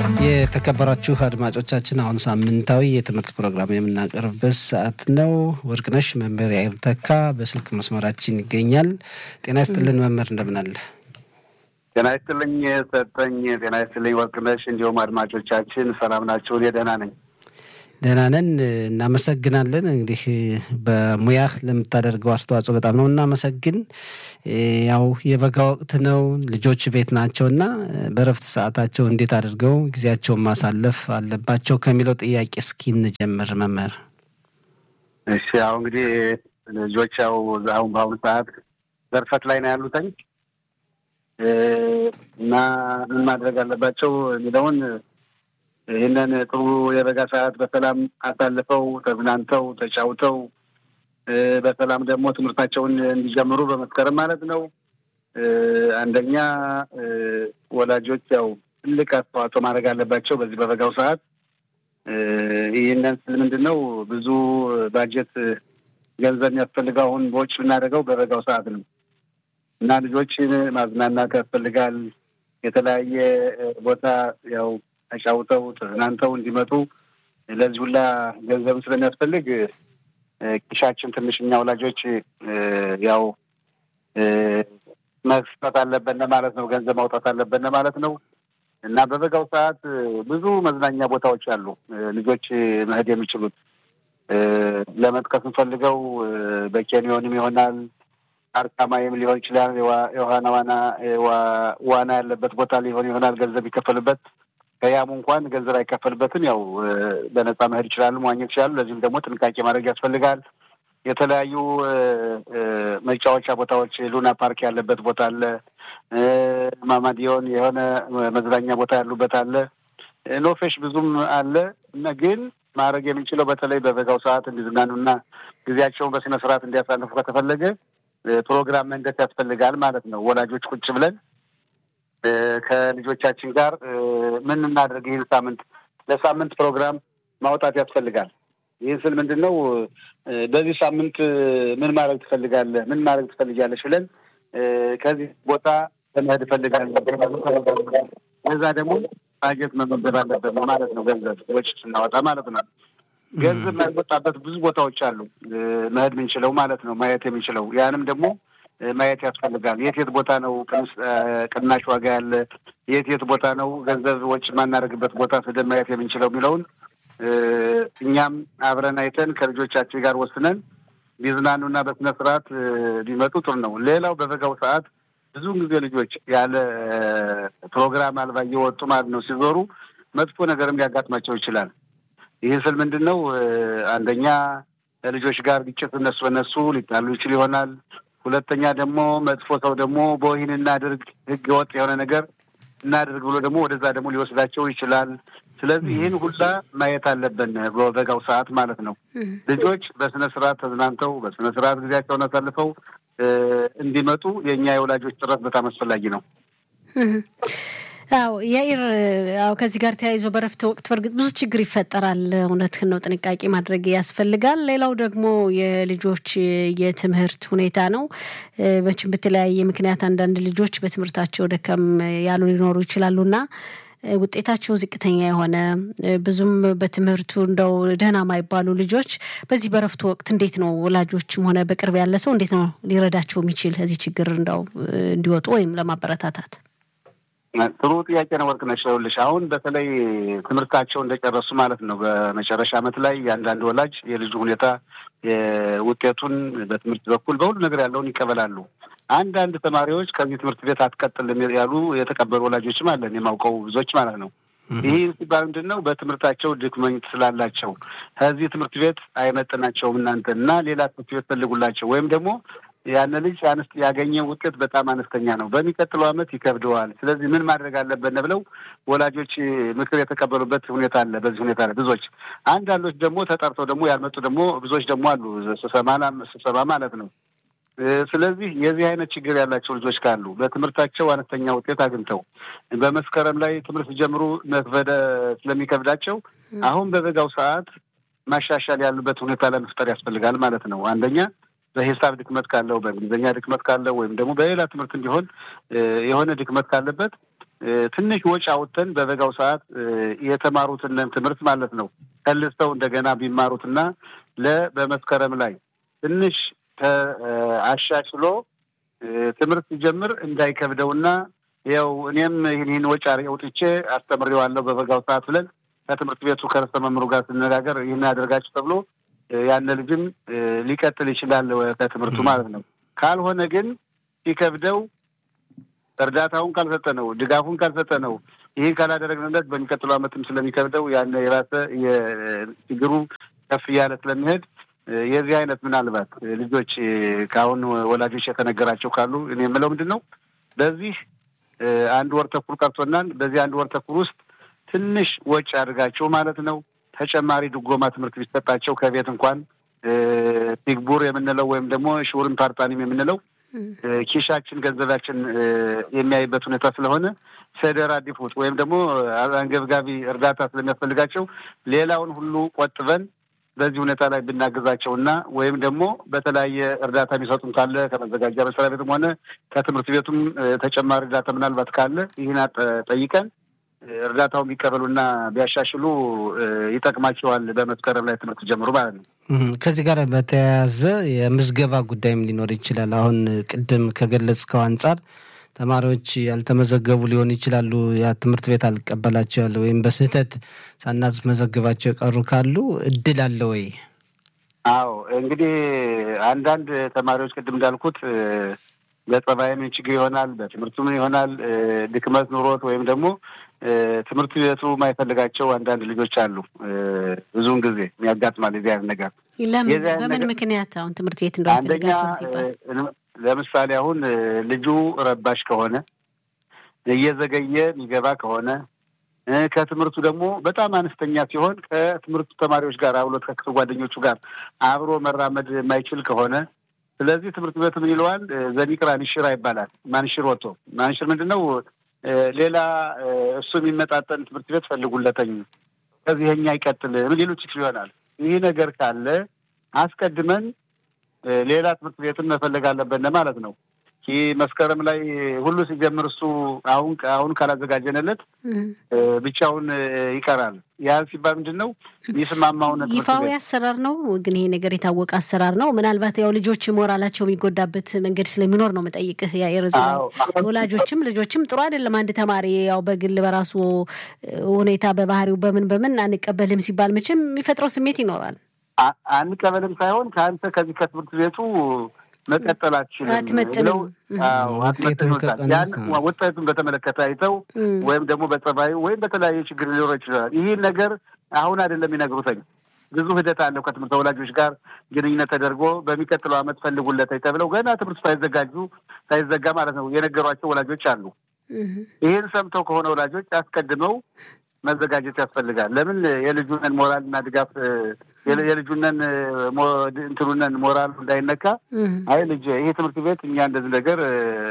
የተከበራችሁ አድማጮቻችን አሁን ሳምንታዊ የትምህርት ፕሮግራም የምናቀርብበት ሰዓት ነው። ወርቅነሽ መምህር ያይር ተካ በስልክ መስመራችን ይገኛል። ጤና ይስጥልን መምህር፣ እንደምን አለ? ጤና ይስጥልኝ ሰጠኝ። ጤና ይስጥልኝ ወርቅነሽ፣ እንዲሁም አድማጮቻችን ሰላም ናቸው? እኔ ደህና ነኝ። ደህና ነን፣ እናመሰግናለን። እንግዲህ በሙያህ ለምታደርገው አስተዋጽኦ በጣም ነው እናመሰግን። ያው የበጋ ወቅት ነው፣ ልጆች ቤት ናቸው እና በረፍት ሰዓታቸው እንዴት አድርገው ጊዜያቸውን ማሳለፍ አለባቸው ከሚለው ጥያቄ እስኪ እንጀምር መምህር። እሺ፣ ያው እንግዲህ ልጆች ያው አሁን በአሁኑ ሰዓት ዘርፈት ላይ ነው ያሉተኝ እና ምን ማድረግ አለባቸው የሚለውን ይህንን ጥሩ የበጋ ሰዓት በሰላም አሳልፈው ተዝናንተው ተጫውተው በሰላም ደግሞ ትምህርታቸውን እንዲጀምሩ በመስከረም ማለት ነው። አንደኛ ወላጆች ያው ትልቅ አስተዋጽኦ ማድረግ አለባቸው በዚህ በበጋው ሰዓት። ይህንን ስል ምንድን ነው ብዙ ባጀት ገንዘብ የሚያስፈልገው አሁን በውጭ ብናደርገው በበጋው ሰዓት ነው እና ልጆችን ማዝናናት ያስፈልጋል። የተለያየ ቦታ ያው ተጫውተው ተዝናንተው እንዲመጡ ለዚህ ሁላ ገንዘብ ስለሚያስፈልግ ኪሻችን ትንሽ እኛ ወላጆች ያው መስጠት አለበን ማለት ነው። ገንዘብ ማውጣት አለበን ማለት ነው እና በበጋው ሰዓት ብዙ መዝናኛ ቦታዎች አሉ ልጆች መሄድ የሚችሉት ለመጥቀስ እንፈልገው በኬንዮንም ይሆናል አርካማይም ሊሆን ይችላል። የዋና ዋና ዋና ያለበት ቦታ ሊሆን ይሆናል። ገንዘብ ይከፈልበት ከያሙ እንኳን ገንዘብ አይከፈልበትም። ያው በነፃ መሄድ ይችላሉ፣ መዋኘት ይችላሉ። ለዚህም ደግሞ ጥንቃቄ ማድረግ ያስፈልጋል። የተለያዩ መጫወቻ ቦታዎች ሉና ፓርክ ያለበት ቦታ አለ። ማማዲዮን የሆነ መዝናኛ ቦታ ያሉበት አለ። ኖፌሽ ብዙም አለ። ግን ማድረግ የምንችለው በተለይ በበጋው ሰዓት እንዲዝናኑና ጊዜያቸውን በስነ ስርዓት እንዲያሳልፉ ከተፈለገ ፕሮግራም መንደት ያስፈልጋል ማለት ነው። ወላጆች ቁጭ ብለን ከልጆቻችን ጋር ምን እናደርግ ይህን ሳምንት ለሳምንት ፕሮግራም ማውጣት ያስፈልጋል። ይህን ስል ምንድን ነው በዚህ ሳምንት ምን ማድረግ ትፈልጋለህ? ምን ማድረግ ትፈልጊያለሽ? ብለን ከዚህ ቦታ ለመሄድ እፈልጋለሁ። ከዛ ደግሞ ባጀት መመደብ አለበት ማለት ነው። ገንዘብ ወጪ ስናወጣ ማለት ነው። ገንዘብ የማይወጣበት ብዙ ቦታዎች አሉ መሄድ የምንችለው ማለት ነው። ማየት የምንችለው ያንም ደግሞ ማየት ያስፈልጋል። የት የት ቦታ ነው ቅናሽ ዋጋ ያለ፣ የት የት ቦታ ነው ገንዘብ ወጪ የማናደርግበት ቦታ ስደን ማየት የምንችለው የሚለውን እኛም አብረን አይተን ከልጆቻችን ጋር ወስነን ቢዝናኑና በስነ ስርዓት ቢመጡ ጥሩ ነው። ሌላው በበጋው ሰዓት ብዙውን ጊዜ ልጆች ያለ ፕሮግራም አልባ እየወጡ ማለት ነው ሲዞሩ መጥፎ ነገርም ሊያጋጥማቸው ይችላል። ይህ ስል ምንድን ነው አንደኛ ከልጆች ጋር ግጭት እነሱ በነሱ ሊጣሉ ይችል ይሆናል። ሁለተኛ ደግሞ መጥፎ ሰው ደግሞ በወይን እናድርግ ህገ ወጥ የሆነ ነገር እናድርግ ብሎ ደግሞ ወደዛ ደግሞ ሊወስዳቸው ይችላል። ስለዚህ ይህን ሁላ ማየት አለብን በበጋው ሰዓት ማለት ነው። ልጆች በስነ ስርዓት ተዝናንተው በስነ ስርዓት ጊዜያቸውን አሳልፈው እንዲመጡ የእኛ የወላጆች ጥረት በጣም አስፈላጊ ነው። አዎ ያኢር፣ አዎ ከዚህ ጋር ተያይዞ በረፍት ወቅት በእርግጥ ብዙ ችግር ይፈጠራል። እውነትህን ነው፣ ጥንቃቄ ማድረግ ያስፈልጋል። ሌላው ደግሞ የልጆች የትምህርት ሁኔታ ነው። መቼም በተለያየ ምክንያት አንዳንድ ልጆች በትምህርታቸው ደከም ያሉ ሊኖሩ ይችላሉና ውጤታቸው ዝቅተኛ የሆነ ብዙም በትምህርቱ እንደው ደህና ማይባሉ ልጆች በዚህ በረፍቱ ወቅት እንዴት ነው ወላጆችም ሆነ በቅርብ ያለ ሰው እንዴት ነው ሊረዳቸው የሚችል ከዚህ ችግር እንደው እንዲወጡ ወይም ለማበረታታት? ጥሩ ጥያቄ ነው ወርቅነሽ። ይኸውልሽ አሁን በተለይ ትምህርታቸው እንደጨረሱ ማለት ነው በመጨረሻ ዓመት ላይ የአንዳንድ ወላጅ የልጁ ሁኔታ ውጤቱን በትምህርት በኩል በሁሉ ነገር ያለውን ይቀበላሉ። አንዳንድ ተማሪዎች ከዚህ ትምህርት ቤት አትቀጥልም ያሉ የተቀበሉ ወላጆችም አለን የማውቀው ብዙዎች ማለት ነው። ይህ ሲባል ምንድን ነው በትምህርታቸው ድክመት ስላላቸው ከዚህ ትምህርት ቤት አይመጥናቸውም እናንተ እና ሌላ ትምህርት ቤት ፈልጉላቸው ወይም ደግሞ ያን ልጅ አነስ ያገኘ ውጤት በጣም አነስተኛ ነው፣ በሚቀጥለው ዓመት ይከብደዋል። ስለዚህ ምን ማድረግ አለብን ብለው ወላጆች ምክር የተቀበሉበት ሁኔታ አለ። በዚህ ሁኔታ ላይ ብዙዎች፣ አንዳንዶች ደግሞ ተጠርተው ደግሞ ያልመጡ ደግሞ ብዙዎች ደግሞ አሉ፣ ስብሰባ ማለት ነው። ስለዚህ የዚህ አይነት ችግር ያላቸው ልጆች ካሉ በትምህርታቸው አነስተኛ ውጤት አግኝተው በመስከረም ላይ ትምህርት ጀምሩ መክበደ ስለሚከብዳቸው አሁን በበጋው ሰዓት ማሻሻል ያሉበት ሁኔታ ለመፍጠር ያስፈልጋል ማለት ነው። አንደኛ በሂሳብ ድክመት ካለው በእንግሊዝኛ ድክመት ካለው ወይም ደግሞ በሌላ ትምህርት እንዲሆን የሆነ ድክመት ካለበት ትንሽ ወጪ አውጥተን በበጋው ሰዓት የተማሩትን ትምህርት ማለት ነው ከልስተው እንደገና ቢማሩትና ለ በመስከረም ላይ ትንሽ አሻሽሎ ትምህርት ሲጀምር እንዳይከብደውና ያው እኔም ይህን ይህን ወጪ አውጥቼ አስተምሬዋለሁ በበጋው ሰዓት ብለን ከትምህርት ቤቱ ከርዕሰ መምህሩ ጋር ስነጋገር ይህን ያደርጋችሁ ተብሎ ያነ ልጅም ሊቀጥል ይችላል ከትምህርቱ ማለት ነው። ካልሆነ ግን ሲከብደው እርዳታውን ካልሰጠ ነው ድጋፉን ካልሰጠ ነው ይህን ካላደረግንለት በሚቀጥለው ዓመትም ስለሚከብደው ያነ የባሰ ችግሩ ከፍ እያለ ስለሚሄድ የዚህ አይነት ምናልባት ልጆች ከአሁን ወላጆች የተነገራቸው ካሉ እኔ የምለው ምንድን ነው በዚህ አንድ ወር ተኩል ቀርቶናል። በዚህ አንድ ወር ተኩል ውስጥ ትንሽ ወጪ አድርጋቸው ማለት ነው ተጨማሪ ድጎማ ትምህርት ቢሰጣቸው ከቤት እንኳን ቲግቡር የምንለው ወይም ደግሞ ሽውርን ፓርጣኒም የምንለው ኪሻችን ገንዘባችን የሚያይበት ሁኔታ ስለሆነ ሰደር አዲፉት ወይም ደግሞ አንገብጋቢ እርዳታ ስለሚያስፈልጋቸው ሌላውን ሁሉ ቆጥበን በዚህ ሁኔታ ላይ ብናግዛቸው እና ወይም ደግሞ በተለያየ እርዳታ የሚሰጡም ካለ ከመዘጋጃ መስሪያ ቤትም ሆነ ከትምህርት ቤቱም ተጨማሪ እርዳታ ምናልባት ካለ ይህን ጠይቀን እርዳታው ቢቀበሉና ቢያሻሽሉ ይጠቅማቸዋል። በመስከረም ላይ ትምህርት ጀምሩ ማለት ነው። ከዚህ ጋር በተያያዘ የምዝገባ ጉዳይም ሊኖር ይችላል። አሁን ቅድም ከገለጽከው አንጻር ተማሪዎች ያልተመዘገቡ ሊሆኑ ይችላሉ። ያ ትምህርት ቤት አልቀበላቸው ያለ ወይም በስህተት ሳናስመዘግባቸው የቀሩ ካሉ እድል አለ ወይ? አዎ እንግዲህ አንዳንድ ተማሪዎች ቅድም እንዳልኩት በጸባይም ችግር ይሆናል፣ በትምህርቱም ይሆናል ድክመት ኑሮት ወይም ደግሞ ትምህርት ቤቱ የማይፈልጋቸው አንዳንድ ልጆች አሉ። ብዙውን ጊዜ የሚያጋጥማል የዚህ አይነት ነገር። ለምን በምን ምክንያት አሁን ትምህርት ቤት እንደማይፈልጋቸው ሲባል ለምሳሌ አሁን ልጁ ረባሽ ከሆነ እየዘገየ የሚገባ ከሆነ ከትምህርቱ ደግሞ በጣም አነስተኛ ሲሆን ከትምህርቱ ተማሪዎች ጋር አብሎት ከክፍል ጓደኞቹ ጋር አብሮ መራመድ የማይችል ከሆነ ስለዚህ ትምህርት ቤቱ ምን ይለዋል? ዘኒቅራ ንሽራ ይባላል። ማንሽር ወጥቶ ማንሽር ምንድን ነው? ሌላ እሱ የሚመጣጠን ትምህርት ቤት ፈልጉለተኝ ከዚህ የኛ ይቀጥል ሌሎች ይችሉ ይሆናል። ይህ ነገር ካለ አስቀድመን ሌላ ትምህርት ቤትን መፈለግ አለብን ማለት ነው። ይህ መስከረም ላይ ሁሉ ሲጀምር እሱ አሁን አሁን ካላዘጋጀንለት ብቻውን ይቀራል። ያ ሲባል ምንድን ነው የሚስማማውን ይፋዊ አሰራር ነው። ግን ይሄ ነገር የታወቀ አሰራር ነው። ምናልባት ያው ልጆች ሞራላቸው የሚጎዳበት መንገድ ስለሚኖር ነው መጠይቅህ። ያየርዝ ወላጆችም ልጆችም ጥሩ አይደለም። አንድ ተማሪ ያው በግል በራሱ ሁኔታ በባህሪው በምን በምን አንቀበልም ሲባል መቼም የሚፈጥረው ስሜት ይኖራል። አንቀበልም ሳይሆን ከአንተ ከዚህ ከትምህርት ቤቱ መቀጠል አትችልም አትመጥንም። ውጤቱን በተመለከተ አይተው ወይም ደግሞ በጸባዩ ወይም በተለያየ ችግር ሊኖረ ይችላል። ይህ ነገር አሁን አይደለም የሚነግሩትኝ ብዙ ሂደት አለው። ከትምህርት ወላጆች ጋር ግንኙነት ተደርጎ በሚቀጥለው ዓመት ፈልጉለት ተብለው ገና ትምህርት ሳይዘጋጁ ሳይዘጋ ማለት ነው የነገሯቸው ወላጆች አሉ። ይህን ሰምተው ከሆነ ወላጆች አስቀድመው መዘጋጀት ያስፈልጋል። ለምን የልጁነን ሞራልና ድጋፍ የልጁነን እንትኑነን ሞራሉ እንዳይነካ፣ አይ ልጅ ይሄ ትምህርት ቤት እኛ እንደዚህ ነገር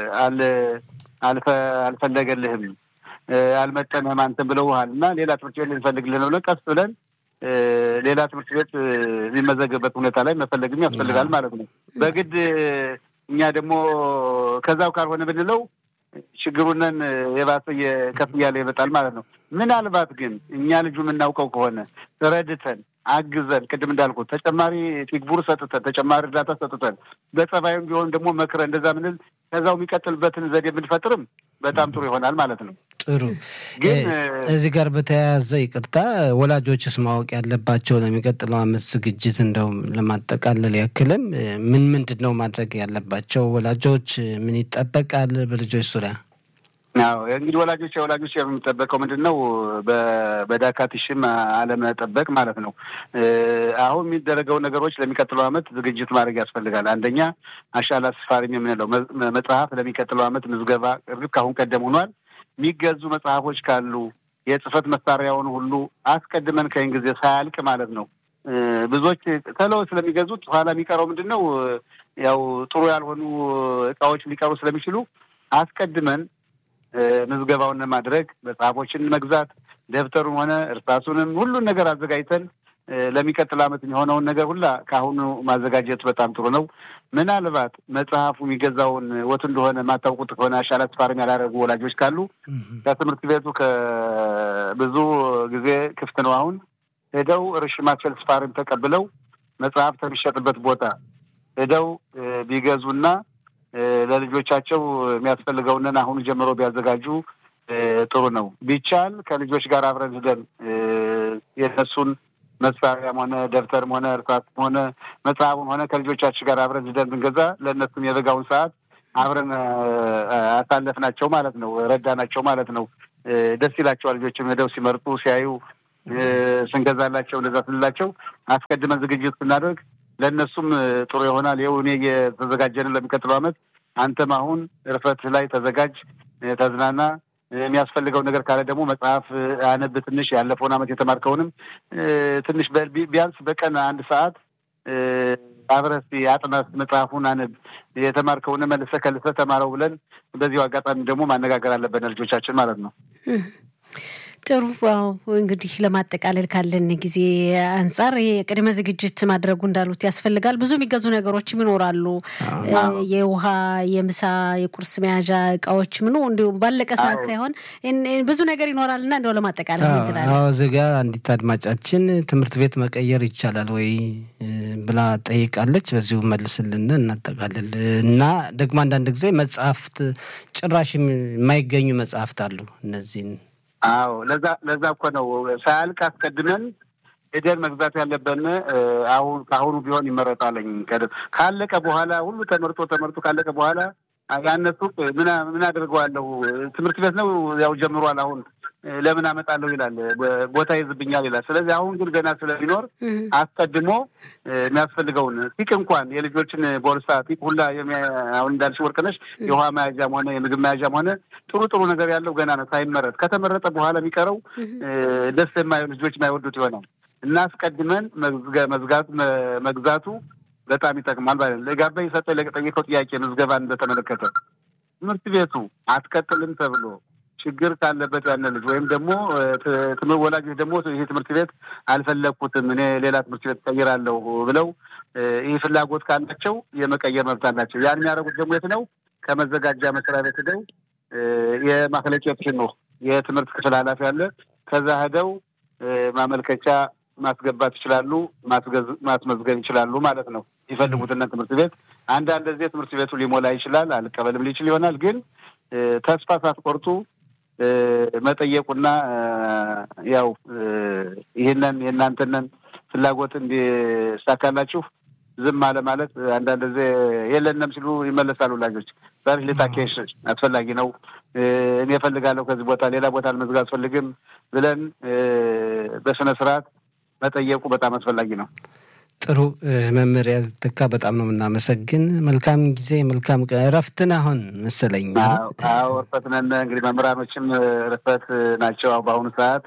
አልፈለገልህም፣ አልመጠንህም አንተን ብለውሃል እና ሌላ ትምህርት ቤት ልንፈልግልህ ነው ብለን ቀስ ብለን ሌላ ትምህርት ቤት የሚመዘግበት ሁኔታ ላይ መፈለግም ያስፈልጋል ማለት ነው። በግድ እኛ ደግሞ ከዛው ካልሆነ ብንለው ችግሩነን የባሰ ከፍ እያለ ይመጣል ማለት ነው። ምናልባት ግን እኛ ልጁ የምናውቀው ከሆነ ረድተን አግዘን ቅድም እንዳልኩት ተጨማሪ ቲግቡር ሰጥተን ተጨማሪ እርዳታ ሰጥተን በጸባዩም ቢሆን ደግሞ መክረን እንደዛ ምንል ከዛው የሚቀጥልበትን ዘዴ ብንፈጥርም በጣም ጥሩ ይሆናል ማለት ነው። ጥሩ ግን እዚህ ጋር በተያያዘ ይቅርታ፣ ወላጆችስ ማወቅ ያለባቸው ለሚቀጥለው ዓመት ዝግጅት እንደው ለማጠቃለል ያክልም ምን ምንድን ነው ማድረግ ያለባቸው ወላጆች? ምን ይጠበቃል በልጆች ዙሪያ? አዎ እንግዲህ ወላጆች የወላጆች የሚጠበቀው ምንድን ነው? በዳካቲሽም አለመጠበቅ ማለት ነው። አሁን የሚደረገው ነገሮች ለሚቀጥለው ዓመት ዝግጅት ማድረግ ያስፈልጋል። አንደኛ አሻላ ስፋሪም የምንለው መጽሐፍ ለሚቀጥለው ዓመት ምዝገባ እርግጥ ከአሁን ቀደም ሆኗል። የሚገዙ መጽሐፎች ካሉ የጽህፈት መሳሪያውን ሁሉ አስቀድመን ከይን ጊዜ ሳያልቅ ማለት ነው። ብዙዎች ተለው ስለሚገዙት ኋላ የሚቀረው ምንድን ነው? ያው ጥሩ ያልሆኑ እቃዎች ሊቀሩ ስለሚችሉ አስቀድመን ምዝገባውን ማድረግ መጽሐፎችን መግዛት ደብተሩን ሆነ እርሳሱንም ሁሉን ነገር አዘጋጅተን ለሚቀጥል ዓመት የሚሆነውን ነገር ሁላ ከአሁኑ ማዘጋጀት በጣም ጥሩ ነው። ምናልባት መጽሐፉ የሚገዛውን ወት እንደሆነ ማታውቁት ከሆነ አሻራ ስፋርም ያላደረጉ ወላጆች ካሉ ከትምህርት ቤቱ ከብዙ ጊዜ ክፍት ነው። አሁን ሄደው ርሽማት ፈልስፋርም ተቀብለው መጽሐፍ ከሚሸጥበት ቦታ ሄደው ቢገዙና ለልጆቻቸው የሚያስፈልገውንን አሁኑ ጀምሮ ቢያዘጋጁ ጥሩ ነው። ቢቻል ከልጆች ጋር አብረን ሂደን የነሱን መሳሪያም ሆነ ደብተርም ሆነ እርሳስም ሆነ መጽሐፉም ሆነ ከልጆቻችን ጋር አብረን ሂደን ብንገዛ ለእነሱም የበጋውን ሰዓት አብረን አሳለፍናቸው ማለት ነው፣ ረዳናቸው ማለት ነው። ደስ ይላቸዋል። ልጆችም ሄደው ሲመርጡ ሲያዩ ስንገዛላቸው እንደዛ ስንላቸው አስቀድመን ዝግጅት ስናደርግ ለእነሱም ጥሩ ይሆናል። ይኸው እኔ እየተዘጋጀንን ለሚቀጥለው ዓመት አንተም አሁን እርፈት ላይ ተዘጋጅ፣ ተዝናና። የሚያስፈልገው ነገር ካለ ደግሞ መጽሐፍ አነብ። ትንሽ ያለፈውን ዓመት የተማርከውንም ትንሽ ቢያንስ በቀን አንድ ሰዓት አብረህ እስኪ አጥናት፣ መጽሐፉን አነብ፣ የተማርከውን መልሰህ ከልሰህ ተማረው ብለን በዚሁ አጋጣሚ ደግሞ ማነጋገር አለብን ልጆቻችን ማለት ነው። ጥሩ ዋው እንግዲህ ለማጠቃለል ካለን ጊዜ አንጻር ይሄ ቅድመ ዝግጅት ማድረጉ እንዳሉት ያስፈልጋል። ብዙ የሚገዙ ነገሮችም ይኖራሉ። የውሃ፣ የምሳ፣ የቁርስ መያዣ እቃዎች ምኑ እንዲሁ ባለቀ ሰዓት ሳይሆን ብዙ ነገር ይኖራል እና እንደው ለማጠቃለል ምትላለ? እዚህ ጋር አንዲት አድማጫችን ትምህርት ቤት መቀየር ይቻላል ወይ ብላ ጠይቃለች። በዚሁ መልስልን እናጠቃልል እና ደግሞ አንዳንድ ጊዜ መጽሐፍት ጭራሽ የማይገኙ መጽሐፍት አሉ እነዚህን አዎ ለዛ ለዛ እኮ ነው ሳያልቅ አስቀድመን ሄደን መግዛት ያለብን አሁን ከአሁኑ ቢሆን ይመረጣለኝ። ካለቀ በኋላ ሁሉ ተመርጦ ተመርጦ ካለቀ በኋላ ያነሱ ምን ምን አድርገዋለሁ ትምህርት ቤት ነው ያው ጀምሯል። አሁን ለምን አመጣለሁ ይላል፣ ቦታ ይዝብኛል ይላል። ስለዚህ አሁን ግን ገና ስለሚኖር አስቀድሞ የሚያስፈልገውን ቲቅ እንኳን የልጆችን ቦርሳ ቲቅ ሁላ አሁን እንዳልሽ ወርቅነሽ የውሃ መያዣም ሆነ የምግብ መያዣም ሆነ ጥሩ ጥሩ ነገር ያለው ገና ነው ሳይመረጥ። ከተመረጠ በኋላ የሚቀረው ደስ የማይሆን ልጆች የማይወዱት ይሆናል እና አስቀድመን መዝጋት መግዛቱ በጣም ይጠቅማል ማለት ነው። ለጋባ የሰጠ ለጠየቀው ጥያቄ ምዝገባን በተመለከተ ትምህርት ቤቱ አትቀጥልም ተብሎ ችግር ካለበት ያነ ልጅ ወይም ደግሞ ወላጆች ደግሞ ይህ ትምህርት ቤት አልፈለግኩትም እኔ ሌላ ትምህርት ቤት ቀይራለሁ ብለው ይህ ፍላጎት ካላቸው የመቀየር መብት አላቸው። ያን የሚያደርጉት ደግሞ የት ነው? ከመዘጋጃ መስሪያ ቤት ሄደው የማክለጨት ነው የትምህርት ክፍል ኃላፊ አለ። ከዛ ሄደው ማመልከቻ ማስገባት ይችላሉ፣ ማስመዝገብ ይችላሉ ማለት ነው። ይፈልጉትና ትምህርት ቤት አንዳንድ ጊዜ ትምህርት ቤቱ ሊሞላ ይችላል፣ አልቀበልም ሊችል ይሆናል። ግን ተስፋ ሳትቆርጡ መጠየቁና ያው ይህንን የእናንተንን ፍላጎት እንዲሳካላችሁ ዝም አለ ማለት አንዳንድ ጊዜ የለንም ሲሉ ይመለሳሉ ወላጆች። ዛሬ ሌታኬሽ አስፈላጊ ነው እኔ እፈልጋለሁ ከዚህ ቦታ ሌላ ቦታ ልመዝግ አስፈልግም ብለን በስነ ስርዓት መጠየቁ በጣም አስፈላጊ ነው። ጥሩ መምህር ያልተካ በጣም ነው የምናመሰግን። መልካም ጊዜ፣ መልካም እረፍትን አሁን መሰለኝ። አዎ እረፍት ነን። እንግዲህ መምህራኖችም እረፍት ናቸው በአሁኑ ሰዓት።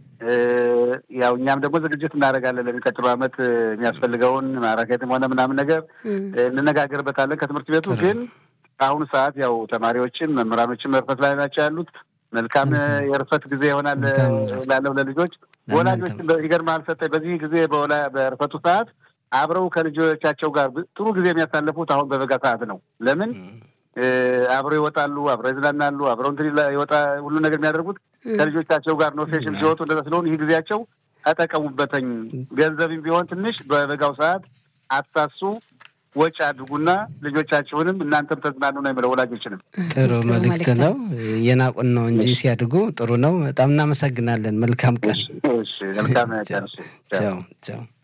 ያው እኛም ደግሞ ዝግጅት እናደርጋለን ለሚቀጥለው ዓመት የሚያስፈልገውን ማራኬትም ሆነ ምናምን ነገር እንነጋገርበታለን ከትምህርት ቤቱ ግን በአሁኑ ሰዓት ያው ተማሪዎችም መምህራኖችም እርፈት ላይ ናቸው ያሉት። መልካም የእርፈት ጊዜ ይሆናል ላለው ለልጆች ወላጆች ይገርምሃል ሰጠኝ በዚህ ጊዜ በእርፈቱ ሰዓት አብረው ከልጆቻቸው ጋር ጥሩ ጊዜ የሚያሳልፉት አሁን በበጋ ሰዓት ነው። ለምን አብረው ይወጣሉ፣ አብረው ይዝናናሉ፣ አብረው እንትን ይወጣ ሁሉ ነገር የሚያደርጉት ከልጆቻቸው ጋር ነው። ሴሽን ሲወጡ እንደዛ ስለሆኑ ይህ ጊዜያቸው ተጠቀሙበተኝ። ገንዘብም ቢሆን ትንሽ በበጋው ሰዓት አትሳሱ ወጪ አድርጉና ልጆቻችሁንም እናንተም ተዝናኑ ነው የሚለው ወላጆችንም። ጥሩ መልእክት ነው። የናቁን ነው እንጂ ሲያድጉ ጥሩ ነው። በጣም እናመሰግናለን። መልካም ቀን። መልካም ቀን። ቻው ቻው።